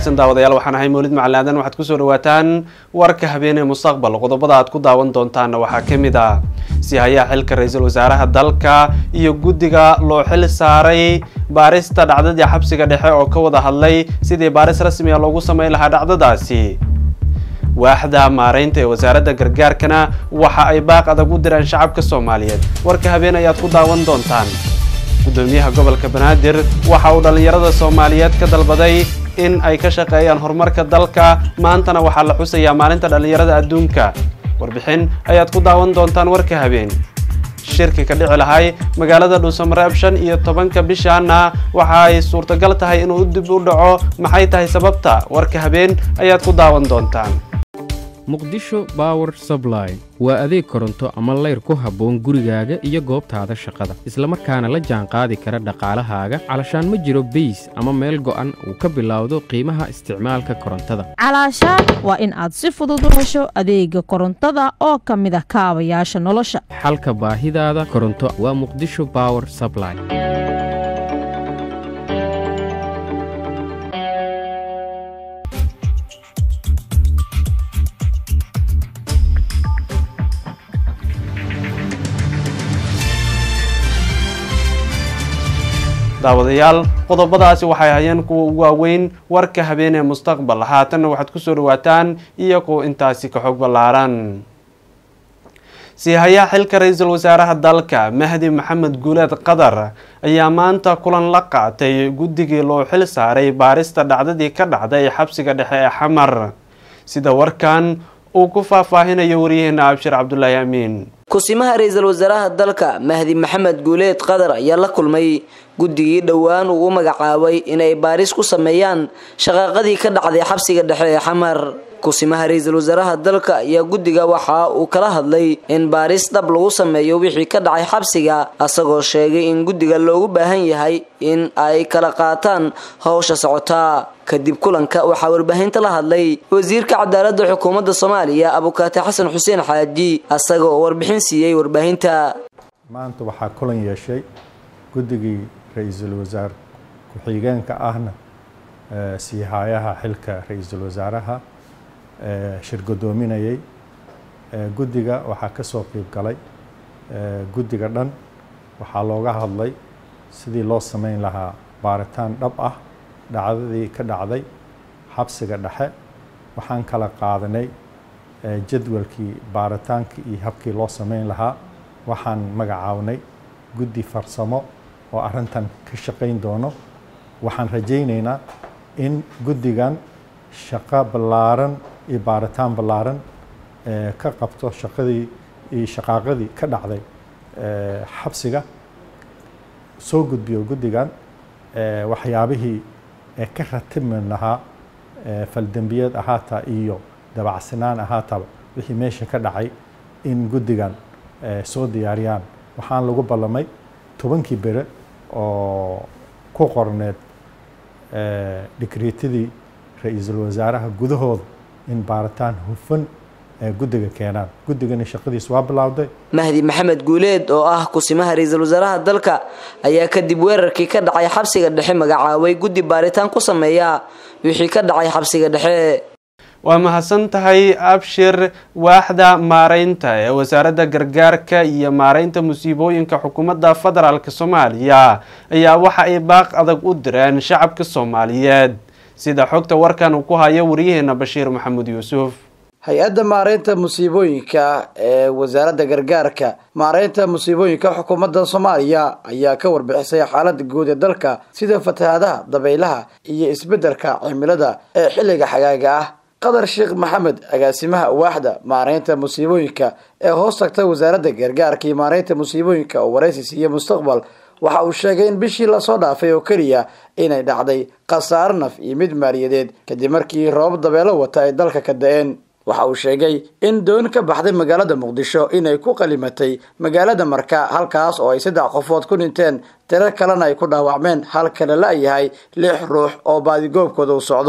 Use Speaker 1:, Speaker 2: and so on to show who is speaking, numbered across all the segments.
Speaker 1: wanaagsan daawadayaal waxaan ahay mawlid macalaadan waxaad kusoo dhawaataan warka habeenee mustaqbal qodobada aad ku daawan doontaanna waxaa ka mid ah sihayaha xilka ra-iisul wasaaraha dalka iyo guddiga loo xil saaray baarista dhacdadii xabsiga dhexe oo ka wada hadlay sidii baaris rasmiga loogu sameyn lahaa dhacdadaasi waaxda maareynta ee wasaaradda gargaarkana waxa ay baaq adag u direen shacabka soomaaliyeed warka habeen ayaad ku daawan doontaan gudoomiyaha gobolka banaadir waxa uu dhallinyarada soomaaliyeed ka dalbaday in ay ka shaqeeyaan horumarka dalka maantana waxaa la xusayaa maalinta dhallinyarada adduunka warbixin ayaad ku daawan doontaan warka habeen shirki ka dhici lahay magaalada dhuusamareeb shan iyo tobanka bishaana waxa ay suurtagal tahay inuu dib u dhaco maxay tahay sababta warka habeen ayaad ku daawan doontaan
Speaker 2: muqdisho bower subline waa adeeg koronto ama layr ku habboon gurigaaga iyo goobtaada shaqada islamarkaana la jaan qaadi kara dhaqaalahaaga calashaan ma jiro beys ama meel go'an uu ka bilowdo qiimaha isticmaalka korontada
Speaker 3: calaashaan waa in aad si fudud u hesho adeega korontada oo ka mid ah kaabayaasha nolosha
Speaker 2: xalka baahidaada koronto waa muqdisho bower subline
Speaker 1: daawadayaal qodobadaasi waxay hayeen kuwa ugu waaweyn warka habeenee mustaqbal haatanna waxaad kusoo dhawaataan iyagoo intaasi ka xog ballaaran siihayaha xilka ra-iisul wasaaraha dalka mahdi maxamed guuleed qadar ayaa maanta kulan la qaatay guddigii loo xil saaray baarista dhacdadii ka dhacday xabsiga dhexe ee xamar sida warkan uu ku faahfaahinayo waryaheena abshir cabdulaahi amiin
Speaker 4: kusimaha ra-iisul wasaaraha dalka mahdi maxamed guuleed qadar ayaa la kulmay guddigii dhowaan uu u magacaabay inay baaris ku sameeyaan shaqaaqadii ka dhacday xabsiga dhexe ee xamar kusimaha ra-iisul wasaaraha dalka ayaa guddiga waxa uu kala hadlay in baaris dhab lagu sameeyo wixii ka dhacay xabsiga asagoo sheegay in guddiga loogu baahan yahay in ay kala qaataan howsha socotaa kadib kulanka waxaa warbaahinta la hadlay wasiirka cadaaladda xukuumadda soomaaliya abukaate xasan xuseen xaaji asaga oo warbixin siiyey warbaahinta
Speaker 5: maanta waxaa kulan yeeshay guddigii ra-iisul wasaar ku-xigeenka ahna siihayaha xilka ra-iisul wasaaraha shir godoominayay guddiga waxaa ka soo qiib galay guddiga dhan waxaa looga hadlay sidii loo sameyn lahaa baaritaan dhab ah dhacdadii ka dhacday xabsiga dhexe waxaan kala qaadanay jadwalkii baaritaankii iyo habkii loo sameyn lahaa waxaan magacaabnay guddi farsamo oo arrintan ka shaqayn doono waxaan rajaynaynaa in guddigan shaqo ballaaran iyo baaritaan ballaaran ka qabto shaqadii iyo shaqaaqadii ka dhacday xabsiga soo gudbiyo guddigan waxyaabihii ka ratimi lahaa faldembiyeed ahaataa iyo dabacsanaan ahaataba wixii meesha ka dhacay in guddigan soo diyaariyaan waxaan lagu ballamay tobankii bere oo ku qorneed dhikriitadii ra-iisul wasaaraha gudahooda in baaritaan hufan guddiga keenaan guddigani shaqadiis waa bilowday
Speaker 4: mahdi maxamed guuleed oo ah kusimaha ra-iisul wasaaraha dalka ayaa kadib weerarkii ka dhacay xabsiga dhexe magacaabay guddi baaritaan ku sameeya wixii ka dhacay xabsiga dhexe
Speaker 1: waa mahadsan tahay abshir waaxda maareynta ee wasaaradda gargaarka iyo maareynta musiibooyinka xukuumadda federaalk soomaaliya ayaa waxa ay baaq adag u direen shacabka soomaaliyeed sida xogta warkan uu ku hayo waryaheena bashiir maxamuud yuusuf
Speaker 6: hay-adda maareynta musiibooyinka ee wasaaradda gargaarka maareynta musiibooyinka xukuumadda soomaaliya ayaa ka warbixisay xaalada guud ee dalka sida fatahaadaha dabaylaha iyo isbeddelka cimilada ee xilliga xagaaga ah qadar sheekh maxamed agaasimaha waaxda maareynta musiibooyinka ee hoos tagta wasaaradda gargaarka iyo maareynta musiibooyinka oo waraysi siiya mustaqbal waxa uu sheegay in bishii lasoo dhaafay oo keliya inay dhacday khasaaro naf iyo mid maaliyadeed kadib markii roobab dabeelo wata ay dalka ka da-een waxa uu sheegay in doon ka baxday magaalada muqdisho inay ku qalimatay magaalada marka halkaas oo ay saddex qofood ku dhinteen tiro kalena ay ku dhaawacmeen halkana la-yahay lix ruux oo baadigoobkooda u socdo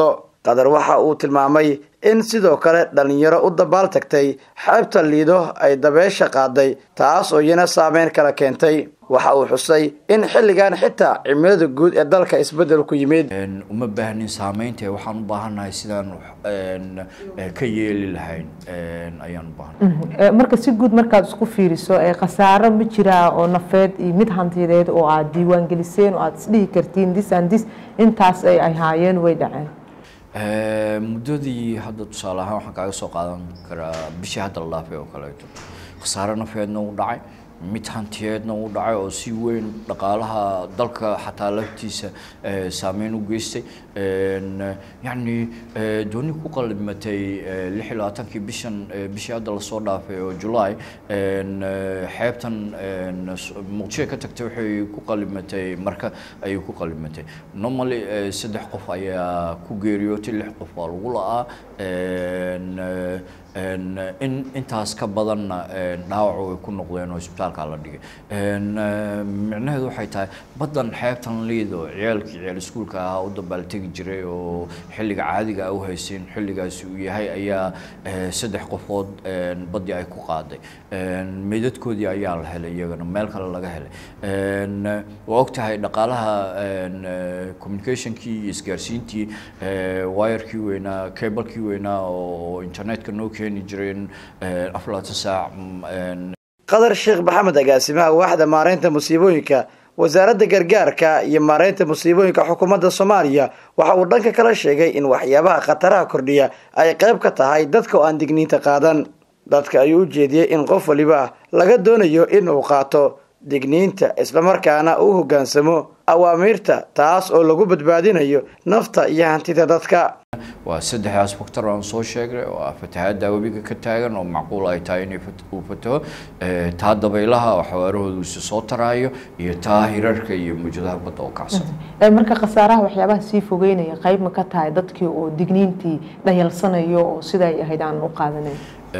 Speaker 6: qadar waxa uu tilmaamay in sidoo kale dhalinyaro u dabaal tagtay xeebta liido ay dabeesha qaaday taas oo iyana saameyn kala keentay waxa uu xusay in xilligan xitaa cimilada guud ee dalka isbedel ku yimid
Speaker 7: uma baahnin saameynta waxaan u baahannahay sidaan ka yeeli lahayn ayaan u baahannahay
Speaker 8: marka si guud markaad isku fiiriso khasaaro ma jiraa oo nafeed iyo mid hantiyadeed oo aad diiwaan geliseen oo aad isdhihi kartiin dis and dis intaas ay ahaayeen way dhaceen
Speaker 7: muddadii hadda tusaale ahaan waxaan kaaga soo qaadan karaa bishii hadda la dhaafay oo kaleeto khasaare nafeedna u dhacay mid hantiyeedna u dhacay oo si weyn dhaqaalaha dalka xataa laftiisa saameyn u geystay yacni dooni ku qalimatay lix iyo labaatankii bishan bishii hadda lasoo dhaafay oo july xeebtan muqdisho ka tagtay waxay ku qalimatay marka ayay ku qalimatay normally saddex qof ayaa ku geeriyootay lix qof waa lagu la-aa in intaas ka badanna dhaawac way ku noqdeen oo isbitaalka la dhigay micnaheedu waxay tahay baddan xeebtan liido ciyaalkii ciyaal iskuulka ahaa u dabaaltegi jiray oo xilliga caadiga u haysin xilligaasi uu yahay ayaa saddex qofood baddii ay ku qaaday meydadkoodii ayaa la helay iyagana meel kale laga helay waa og tahay dhaqaalaha communicationkii iyo isgaarsiintii wayarkii weynaa cablekii weynaa oo internetka noo keeni jireen afar labaatan saac
Speaker 6: qadar sheekh maxamed agaasimaha waaxda maareynta musiibooyinka wasaaradda gargaarka iyo maareynta musiibooyinka xukuumadda soomaaliya waxa uu dhanka kala sheegay in waxyaabaha khataraha kordhiya ay qayb ka tahay dadka oo aan digniinta qaadan dadka ayuu u jeediyey in qof waliba laga doonayo in uu qaato digniinta islamarkaana uu hoggaansamo awaamiirta taas oo lagu badbaadinayo nafta iyo hantida dadka
Speaker 7: waa saddexdaas faktor aan soo sheegnay oo ah fatahaadda webiga ka taagan oo macquul ay tahay inay uu fataho taa dabaylaha oo xawaarahoodu isu soo taraayo iyo taa hirarka iyo mawjadaha badda oo kacsada
Speaker 8: marka khasaaraha waxyaabaha sii fogeynaya qayb ma ka tahay dadkii oo digniintii dhayalsanayo oo siday ahayd aan u qaadanayn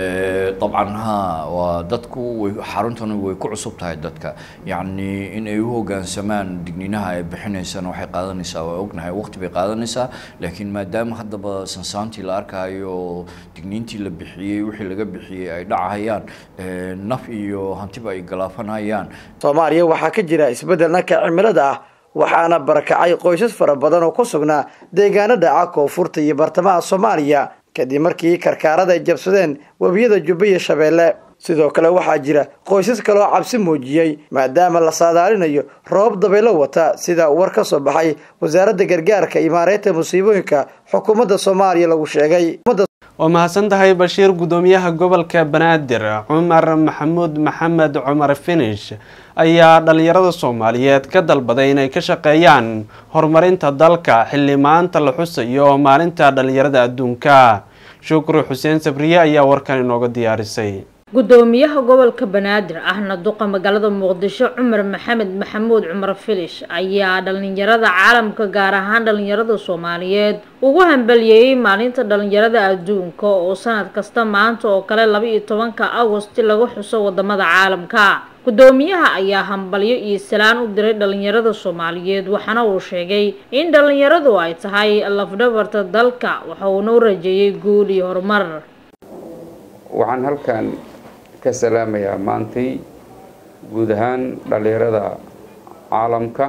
Speaker 7: dabcan ha waa dadku way xaruntani way ku cusub tahay dadka yacni in ay u hoggaansamaan digniinaha ay bixinaysana waxay qaadanaysaa waa ognahay waqti bay qaadanaysaa laakiin maadaama haddaba sansaantii la arkaayo digniintii la bixiyey wixii laga bixiyey ay dhacahayaan naf iyo hantiba ay galaafanayaan
Speaker 6: soomaaliya waxaa ka jira isbeddel dhanka cimilada ah waxaana barakacay qoysas fara badan oo ku sugnaa deegaano dhaca koonfurta iyo bartamaha soomaaliya kadib markii karkaarada ay jabsadeen webiyada jubba iyo shabeelle sidoo kale waxaa jira qoysas kale oo cabsi muujiyey maadaama la saadaalinayo roobab dabaylo wata sida war ka soo baxay wasaaradda gargaarka iyo maareynta musiibooyinka xukuumadda soomaaliya lagu sheegay
Speaker 1: waa mahadsan tahay bashiir guddoomiyaha gobolka banaadir cumar maxamuud maxamed cumar finish ayaa dhalinyarada soomaaliyeed ka dalbaday inay ka shaqeeyaan horumarinta dalka xilli maanta la xusayo maalinta dhalinyarada adduunka shukri xuseen sabriye ayaa warkan inooga diyaarisay
Speaker 9: gudoomiyaha gobolka banaadir ahna duqa magaalada muqdisho cumar maxamed maxamuud cumar filish ayaa dhalinyarada caalamka gaar ahaan dhalinyarada soomaaliyeed ugu hambaliyeeyey maalinta dhalinyarada adduunka oo sanad kasta maanta oo kale laba iyo tobanka agosti lagu xuso wadamada caalamka gudoomiyaha ayaa hambalyo iyo salaan u diray dhalinyarada soomaaliyeed waxaana uu sheegay in dhalinyaradu ay tahay lafdhabarta dalka waxa uuna u rajeeyey guul iyo horumar
Speaker 10: waxaan halkan ka salaamayaa maantay guud ahaan dhalinyarada caalamka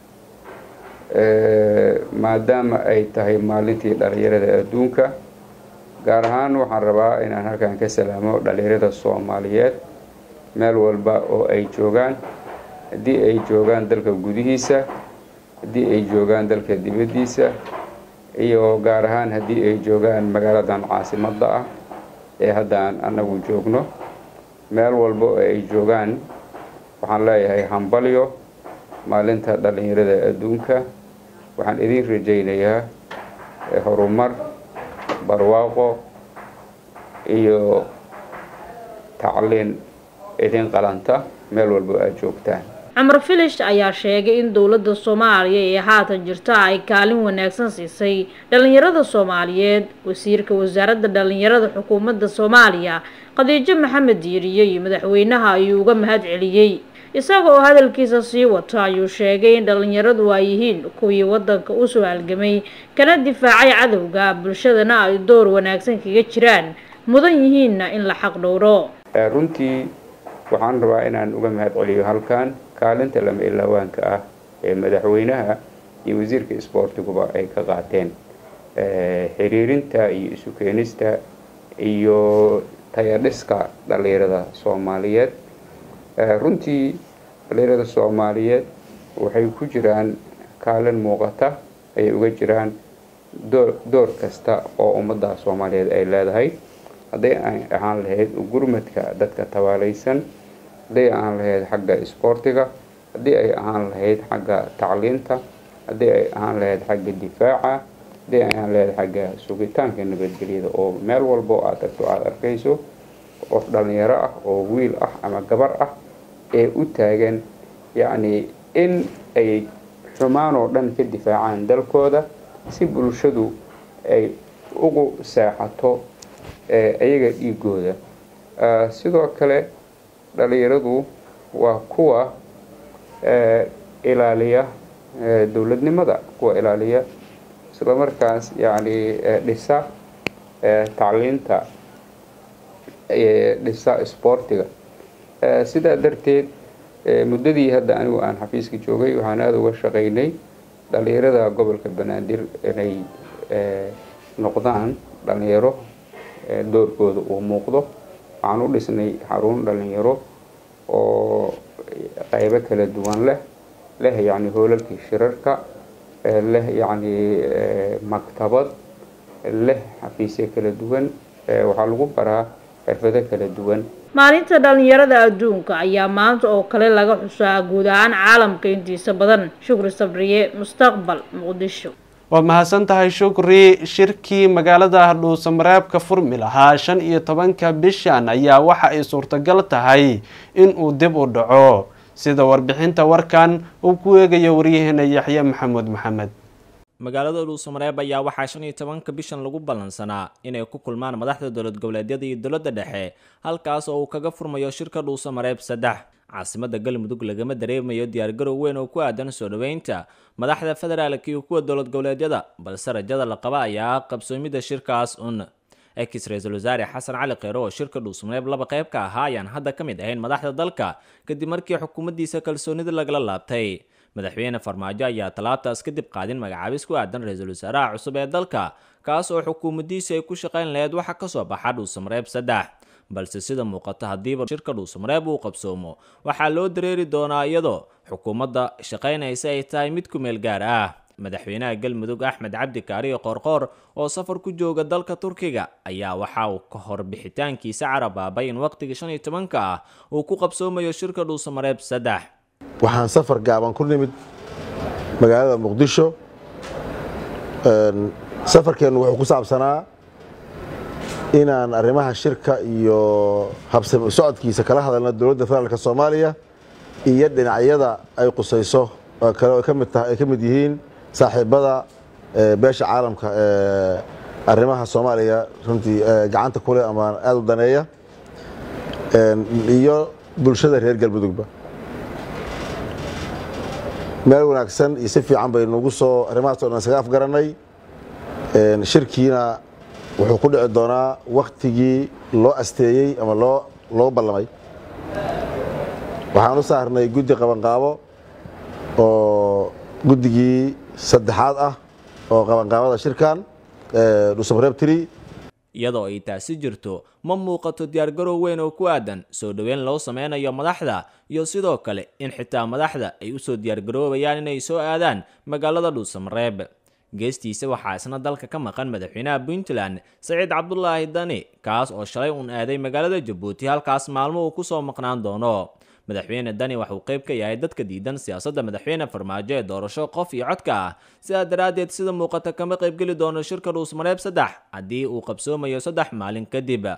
Speaker 10: maadaama ay tahay maalintii dhalinyarada adduunka gaar ahaan waxaan rabaa inaan halkan ka salaamo dhalinyarada soomaaliyeed meel walba oo ay joogaan haddii ay joogaan dalka gudihiisa haddii ay joogaan dalka dibaddiisa iyo gaar ahaan haddii ay joogaan magaaladan caasimadda ah ee hadda aan annagu joogno meel walba oo ay joogaan waxaan leeyahay hambalyo maalinta dhalinyarada adduunka waxaan idin rajaynayaa horumar barwaaqo iyo tacliin idin qalanta meel walba oo aad joogtaan
Speaker 9: cumar filish ayaa sheegay in dowladda soomaaliya ee haatan jirta ay kaalin wanaagsan siisay dhalinyarada soomaaliyeed wasiirka wasaaradda dhalinyarada xukuumadda soomaaliya khadiijo maxamed diiriye iyo madaxweynaha ayuu uga mahad celiyey isagoo hadalkiisa sii wata ayuu sheegay in dhalinyaradu ay yihiin kuwii wadanka usoo halgamay kana difaacay cadowga bulshadana ay door wanaagsan kaga jiraan mudan yihiinna in la xaq dhowro
Speaker 10: runtii waxaan rabaa inaan uga mahad celiyo halkan kaalinta lama ilaawaanka ah ee madaxweynaha iyo wasiirka isboortiguba ay ka qaateen xiriirinta iyo isu keenista iyo tayadhiska dhalinyarada soomaaliyeed runtii dhalinyarada soomaaliyeed waxay ku jiraan kaalin muuqata ayay uga jiraan door kasta oo ummadda soomaaliyeed ay leedahay hadday ay ahaan lahayd gurmadka dadka tabaalaysan hadday ahaan lahayd xagga isboortiga haddii ay ahaan lahayd xagga tacliinta haddii ay ahaan lahayd xagga difaaca haddii ay ahaan lahayd xagga sugitaanka nabadgelyada oo meel walbo aad tagto aada arkayso qof dhalinyaro ah oo wiil ah ama gabar ah ee u taagan yacni in ay xumaan oo dhan ka difaacaan dalkooda si bulshadu ay ugu seexato iyaga dhiigooda sidoo kale dhalinyaradu waa kuwa ilaaliya dowladnimada kuwa ilaaliya islamarkaas yacni dhisa tacliinta dhisa isboortiga sidaa darteed muddadii hadda anigu aan xafiiska joogay waxaan aada uga shaqaynay dhalinyarada gobolka banaadir inay noqdaan dhalinyaro doorkooda uu muuqdo waxaan u dhisnay xarun dhalinyaro oo qaybo kala duwan leh leh yacni hoolalkii shirarka leh yacni maktabad leh xafiisyo kala duwan waxaa lagu baraa xirfado kala duwan
Speaker 9: maalinta dhalinyarada adduunka ayaa maanta oo kale laga xusaa guud ahaan caalamka intiisa badan shukri sabriye mustaqbal muqdisho
Speaker 1: waad mahadsan tahay shukri shirkii magaalada dhuusamareebka furmi lahaa shan iyo tobanka bishan ayaa waxa ay suurtagal tahay in uu dib u dhaco sida warbixinta warkan uu ku eegayo waryaheena yaxye maxamuud maxamed
Speaker 11: magaalada dhuusamareeb ayaa waxaa shan iyo tobanka bishan lagu ballansanaa inay ku kulmaan madaxda dowlad goboleedyada iyo dowladda dhexe halkaas oo uu kaga furmayo shirka dhuusamareeb saddex caasimada galmudug lagama dareemayo diyaargarow weyn oo ku aadan soo dhoweynta madaxda federaalka iyo kuwa dowlad goboleedyada balse rajada la qaba ayaa qabsoomida shirkaas un ex ra-iisul wasaare xasan cali kheyre oo shirka dhuusamareeb laba qayb ka ahaa ayaan hadda ka mid ahayn madaxda dalka kadib markii xukuumaddiisa kalsoonida lagala laabtay madaxweyne farmaajo ayaa tallaabtaas kadib qaadin magacaabis ku aadan ra-iisul wasaaraha cusub ee dalka kaas oo xukuumaddiisa ay ku shaqayn lahayd waxa kasoo baxa dhuusamareeb saddex balse sida muuqata haddiiba shirka dhuusamareeb uu qabsoomo waxaa loo dareeri doonaa iyadoo xukuumadda shaqaynaysa ay tahay mid ku meel gaar ah madaxweynaha galmudug axmed cabdi kaariyo qoorqoor oo safar ku jooga dalka turkiga ayaa waxa uu ka hor bixitaankiisa carabaabay in waqtiga shan iyo tobanka ah uu ku qabsoomayo shirka dhuusamareeb saddex
Speaker 12: waxaan safar gaaban ku nimid magaalada muqdisho safarkeennu wuxuu ku saabsanaa inaan arrimaha shirka iyo habsami socodkiisa kala hadalno dowladda federaalk soomaaliya iyo dhinacyada ay qusayso kale ay ka mid yihiin saaxiibada beesha caalamka ee arrimaha soomaaliya runtii gacanta kule ama aada u daneeya iyo bulshada reer galmudugba meel wanaagsan iyo si fiican baynugu soo arrimahaas o dhan isaga afgarannay shirkiina wuxuu ku dhici doonaa waktigii loo asteeyey ama loo loo ballamay waxaan u saarnay guddi qabanqaabo oo guddigii saddexaad ah oo qabanqaabada shirkan dhuusamareeb tri
Speaker 11: iyadoo ay taasi jirto ma muuqato diyaargarow weyn oo ku aadan soo dhoweyn loo sameynayo madaxda iyo sidoo kale in xitaa madaxda ay usoo diyaargaroobayaan inay soo aadaan magaalada dhuusamareeb geestiisa waxaa isna dalka ka maqan madaxweynaha puntland saciid cabdulaahi dani kaas oo shalay uun aaday magaalada jabuuti halkaas maalmo uu kusoo maqnaan doono madaxweyne dani waxauu qayb ka yahay dadka diidan siyaasadda madaxweyne farmaajo ee doorasho qof iyo codka ah sidaa daraaddeed sida muuqata kama qaybgeli doono shirka dhuusmareeb saddex haddii uu qabsoomayo saddex maalin kadib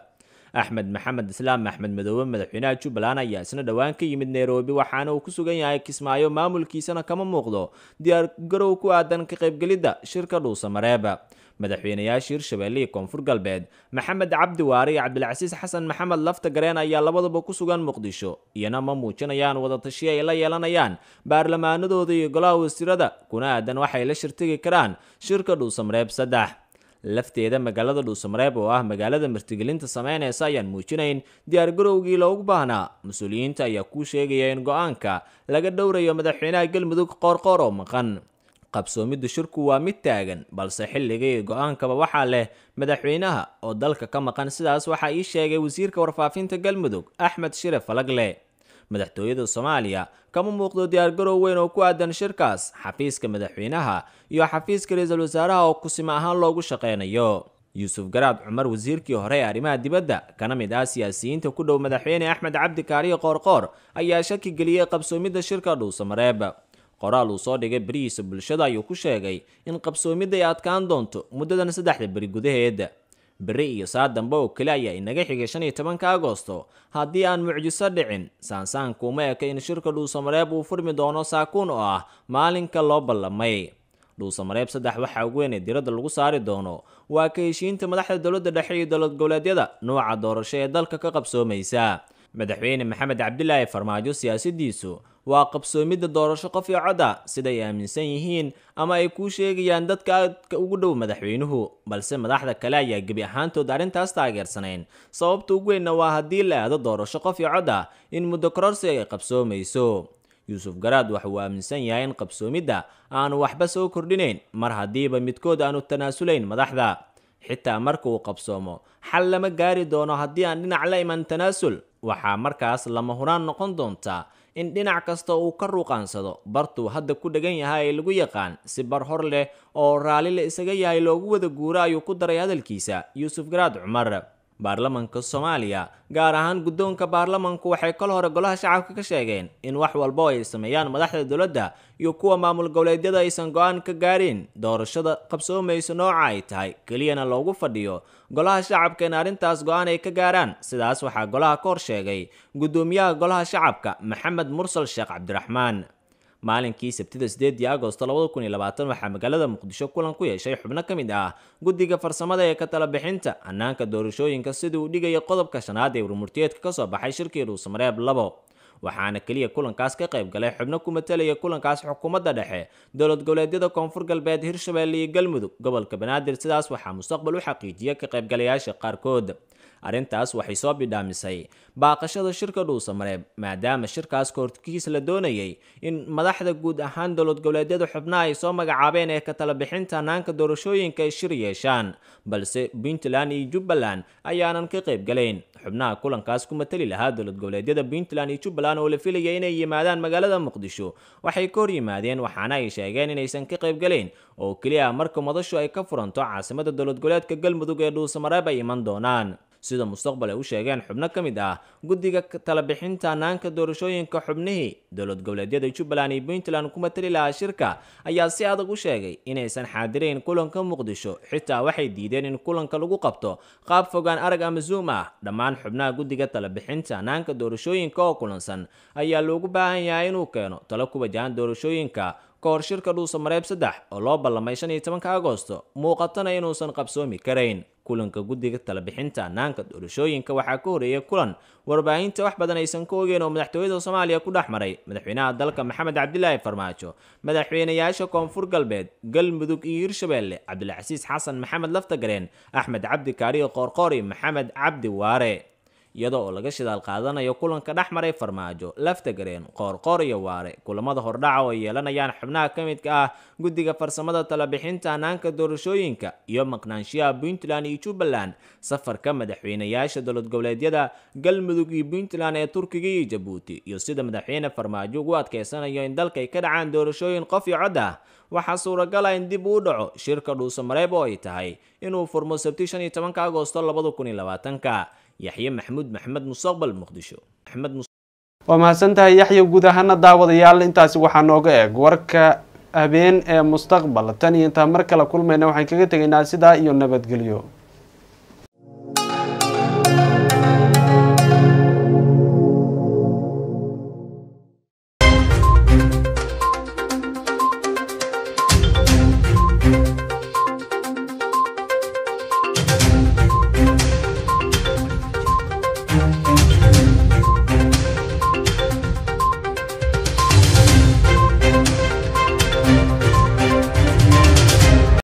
Speaker 11: axmed maxamed islaam axmed madoobe madaxweynaha jubbaland ayaa isna dhowaan ka yimid nairobi waxaana uu ku sugan yahay kismaayo maamulkiisana kama muuqdo diyaargarow ku aadan ka qaybgelidda shirka dhuusamareeb madaxweynayaasha hirshabelle iyo koonfur galbeed maxamed cabdi waare iyo cabdilcasiis xasan maxamed lafta gareen ayaa labaduba ku sugan muqdisho iyana ma muujinayaan wadatashiyo ay la yeelanayaan baarlamaanadooda iyo golaha wasiirada kuna aadan waxay la shirtigi karaan shirka dhuusamareeb saddex lafteeda magaalada dhuusamareeb oo ah magaalada martigelinta sameyneysa ayaan muujinayn diyaargarowgii loogu baahnaa mas-uuliyiinta ayaa kuu sheegaya in go-aanka laga dhowrayo madaxweynaha galmudug qoorqoor oo maqan qabsoomidda shirku waa mid taagan balse xilliga iyo go-aankaba waxaa leh madaxweynaha oo dalka ka maqan sidaas waxaa ii sheegay wasiirka warfaafinta galmudug axmed shire falagle madaxtooyada soomaaliya kama muuqdo diyaargarow weyn oo ku aadan shirkaas xafiiska madaxweynaha iyo xafiiska ra-iisul wasaaraha oo kusima ahaan loogu shaqeynayo yuusuf garaad cumar wasiirkii hore ee arrimaha dibadda kana mid ah siyaasiyiinta ku dhow madaxweyne axmed cabdi kaariyo qoorqoor ayaa shaki geliyey qabsoomidda shirka dhuusamareeb qoraal uu soo dhigay berihiisa bulshada ayuu ku sheegay in qabsoomidda ay adkaan doonto muddadan saddexda beri gudaheed beri iyo saa dambe oo kale ayaa inaga xigay shan iyo tobanka agosto haddii aan mucjiso dhicin saansaanka uma eka in shirka dhuusamareeb uu furmi doono saakuun oo ah maalinka loo ballamay dhuusamareeb saddex waxaa ugu weyn ee diradda lagu saari doono waa ka heshiinta madaxda dowladda dhexe iyo dowlad goboleedyada nuuca doorasho ee dalka ka qabsoomaysa madaxweyne maxamed cabdilaahi farmaajo siyaasadiisu waa qabsoomidda doorasho qof iyo cod ah siday aaminsan yihiin ama ay kuu sheegayaan dadka aadka ugu dhow madaxweynuhu balse madaxda kale ayaa gebi ahaantood arrintaas taageersanayn sababta ugu weynna waa haddii la aado doorasho qof iyo cod ah in muddo kororsi ay qabsoomayso yuusuf garaad waxa uu aaminsan yahay in qabsoomidda aanu waxba soo kordhinayn mar haddiiba midkood aanu tanaasulayn madaxda xitaa marka uu qabsoomo xal lama gaari doono haddii aan dhinac la iman tanaasul waxaa markaas lama huraan noqon doontaa in dhinac kasta uu ka ruuqaansado bartuu hadda ku dhegan yahay ee lagu yaqaan si bar hor leh oo raalli la isaga yahay loogu wada guuro ayuu ku daray hadalkiisa yuusuf garaad cumar baarlamanka soomaaliya gaar ahaan guddoonka baarlamanku waxay kol hore golaha shacabka ka sheegeen in wax walba oo ay sameeyaan madaxda dowladda iyo kuwa maamul goboleedyada aysan go-aan ka gaarin doorashada qabsoomaysa nooca ay tahay keliyana loogu fadhiyo golaha shacabka in arrintaas go-aan ay ka gaaraan sidaas waxaa golaha ka hor sheegay guddoomiyaha golaha shacabka maxamed mursal sheekh cabdiraxmaan maalinkii sabtida sideedii agosto labada kun iyo labaatan waxaa magaalada muqdisho kulan ku yeeshay xubno ka mid ah guddiga farsamada ee ka tala bixinta hannaanka doorashooyinka sidii uu dhigaya qodobka shanaad ee warmurtiyeedka kasoo baxay shirkii dhuusamareeb labo waxaana keliya kulankaas ka qayb galay xubno ku matelaya kulankaas xukuumadda dhexe dowlad goboleedyada koonfur galbeed hirshabelle iyo galmudug gobolka banaadir sidaas waxaa mustaqbal u xaqiijiya ka qaybgalayaasha qaarkood arrintaas waxay soo bidhaamisay baaqashada shirka dhuusamareeb maadaama shirkaas kahorkiis la doonayay in madaxda guud ahaan dowlad goboleedyada xubnaha ay soo magacaabeen ee ka tala bixinta hannaanka doorashooyinka ay shir yeeshaan balse puntland iyo jubbaland ayaanan ka qayb galayn xubnaha kulankaas ku matali lahaa dowlad goboleedyada puntland iyo jubbaland oo la filaya inay yimaadaan magaalada muqdisho waxay ka hor yimaadeen waxaana ay sheegeen inaysan ka qayb galayn oo keliya marka madashu ay ka furanto caasimada dowlad goboleedka galmudug ee dhuusamareeb ay iman doonaan sida mustaqbal ay u sheegeen xubno ka mid ah guddiga tala bixinta hannaanka doorashooyinka xubnihii dowlad goboleedyada jubbaland iyo puntland ku matali lahaa shirka ayaa si adag u sheegay inaysan xaadirayn kulanka muqdisho xitaa waxay diideen in kulanka lagu qabto qaab fogaan arag ama zoom ah dhammaan xubnaha guddiga tala bixinta hannaanka doorashooyinka oo kulansan ayaa loogu baahan yahay inuu keeno talo ku wajahan doorashooyinka ka hor shirka dhuusamareeb saddex oo loo ballamay shan iyo tobanka agosto muuqatana inuusan qabsoomi karayn kulanka guddiga tala bixinta hannaanka doorashooyinka waxaa ka horeeyay kulan warbaahinta wax badan aysan ka ogeen oo madaxtooyada soomaaliya ku dhex maray madaxweynaha dalka maxamed cabdilaahi farmaajo madaxweynayaasha koonfur galbeed galmudug iyo hirshabelle cabdilcasiis xasan maxamed laftagareen axmed cabdi kaariyo qoorqoor iyo maxamed cabdi waare iyada oo laga shidaal qaadanayo kulanka dhex maray farmaajo laftagareen qoorqoor iyo waare kulamada hordhaca oo ay yeelanayaan xubnaha ka midka ah guddiga farsamada talabixinta hannaanka doorashooyinka iyo maqnaanshiyaha puntland iyo jubbaland safarka madaxweynayaasha dowlad goboleedyada galmudug iyo puntland ee turkiga iyo jabuuti iyo sida madaxweyne farmaajo ugu adkeysanayo in dalka ay ka dhacaan doorashooyin qof iyo cod ah waxaa suuragala in dib uu dhaco shirka dhuusamareeb oo ay tahay inuu furmo sabti shan iyo tobanka agosto labada kun iyo labaatanka yaxye maxamuud maxamed mustaqbal muqdisho maxamed
Speaker 1: waa mahadsantahay yaxya guud ahaana daawadayaal intaasi waxaa nooga eeg warka habeen ee mustaqbal tan iyo intaan mar kale kulmayna waxaan kaga tegaynaa sidaa iyo nabadgelyo